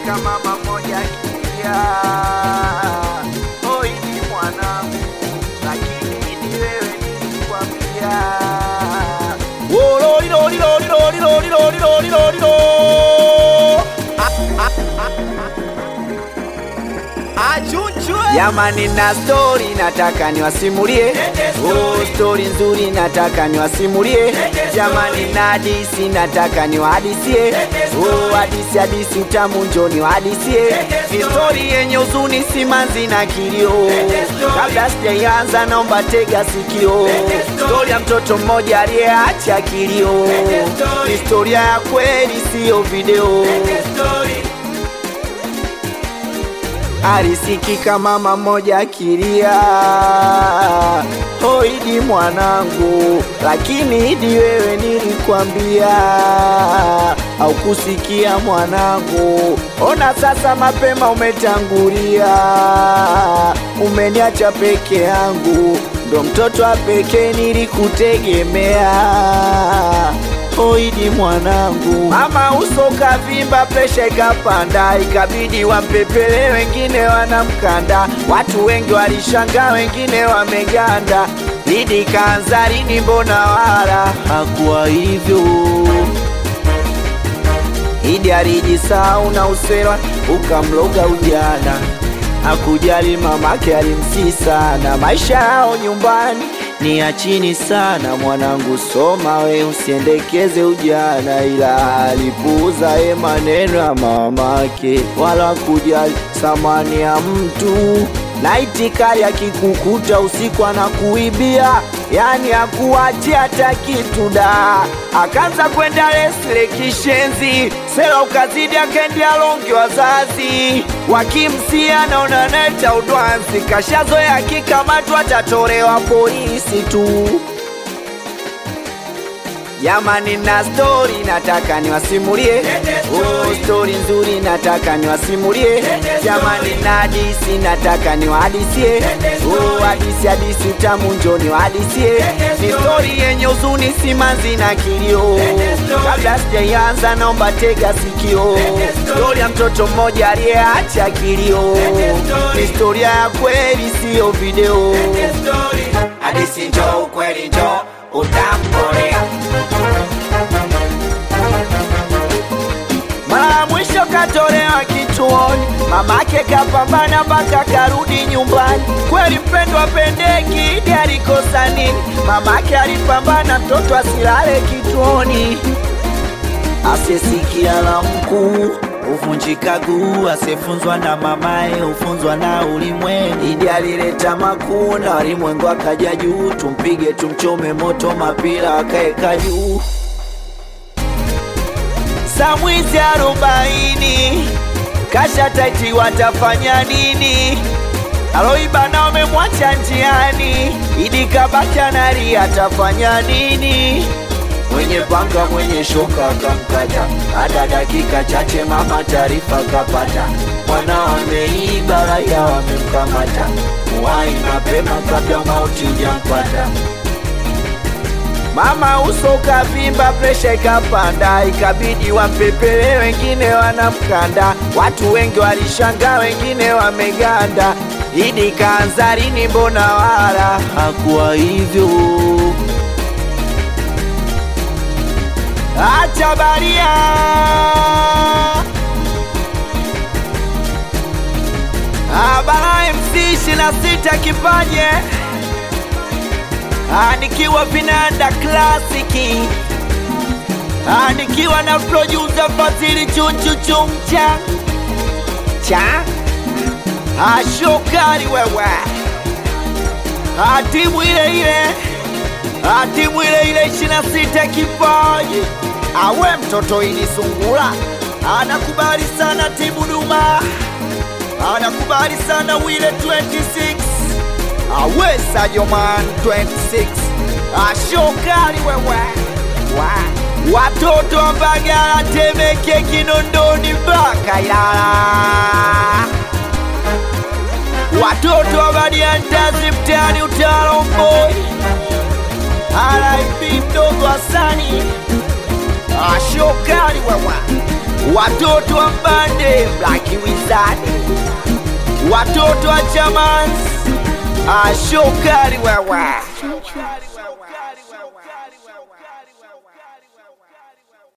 Alisikika mama moja akilia, oi ni mwanangu, lakini ni wewe nilikwambia. Oh, loli, loli, loli, loli, loli, loli, loli, loli, loli. Jamani na stori nataka niwasimulie, oh, stori nzuri nataka niwasimulie. Jamani na hadisi nataka niwahadisie, oh, hadisi hadisi utamu njo niwahadisie. Ni stori yenye huzuni, simanzi na kilio. Kabla sijaianza, naomba tega sikio. Stori ya mtoto mmoja aliyeacha kilio, ni historia ya kweli, siyo video. Alisikika mama moja akilia, oh Idi mwanangu, lakini Idi wewe nilikwambia, haukusikia mwanangu. Ona sasa mapema umetangulia, umeniacha peke yangu, ndo mtoto wa pekee nilikutegemea. Oidi mwanangu, mama uso kavimba, presha ikapanda, ikabidi wampepele, wengine wanamkanda. Watu wengi walishangaa, wengine wameganda. Idi kaanza lini? Mbona wala hakuwa hivyo? Idi alijisahau na usera ukamloga ujana, hakujali mamake alimsii sana. Maisha yao nyumbani ni ya chini sana. Mwanangu soma we, usiendekeze ujana, ila alipuuza ye maneno ya mamake, wala kujali thamani ya mtu na itikari akikukuta usiku anakuibia, yani akuachia hata kitu da. Akaanza kwenda lesle kishenzi, sela ukazidi, akaendea longi, wazazi wakimsia, naona neta udwanzi, kashazoea akikamatwa atatolewa polisi tu. Jamani na stori nataka niwasimulie, oh, stori nzuri nataka niwasimulie. Jamani na hadisi nataka niwahadisie, oh, hadisi hadisi utamu njo niwahadisie. Ni stori yenye huzuni, simanzi na kilio. Kabla sijaianza, naomba tega sikio. Stori ya mtoto mmoja aliyeacha kilio, ni historia ya kweli, siyo video. Hadisi njo ukweli njo utamkolea Mara ya mwisho katolewa kituoni, mamake kapambana mpaka karudi nyumbani. Kweli mpendwa pendeki, Idi alikosa nini? Mamake alipambana mtoto asilale kituoni. Asiyesikia la mkuu huvunjika guu, asiyefunzwa na mamaye hufunzwa na ulimwengu. Idi alileta makuu na walimwengu akaja juu, tumpige tumchome moto, mapira akaeka juu saa mwizi arobaini kasha taiti, watafanya nini? Aloiba na wamemwacha njiani, Idi kabaki analia, atafanya nini? Mwenye panga mwenye shoka akamkata, hata dakika chache mama taarifa kapata, mwana ameiba, raia wamemkamata, muwai mapema kabla mauti hujampata. Mama uso ukavimba, presha ikapanda, ikabidi wampepele, wengine wanamkanda. Watu wengi walishangaa, wengine wameganda. Idi kaanza lini? Mbona wala hakuwa hivyo? Acha baria Abara MC 26 kipaje Ah, nikiwa vinanda klasiki Ah, nikiwa na producer Fadhili chuchu chumcha cha Ah, shokari wewe Ah, timu ile ile Ah, timu ile ile 26 kipaji awe mtoto ili sungula anakubali sana timu Duma anakubali sana wile 26 awesa joman 26 ashokali wewe wa. watoto wa Mbagala, Temeke, Kinondoni mpaka Ilala, watoto wa Badiantazi mtaani Utawala Mboi, RIP mdogo Hasani ashokali wewe watoto wa mbande Black Wizard, watoto wa Chamans, ashokari wewe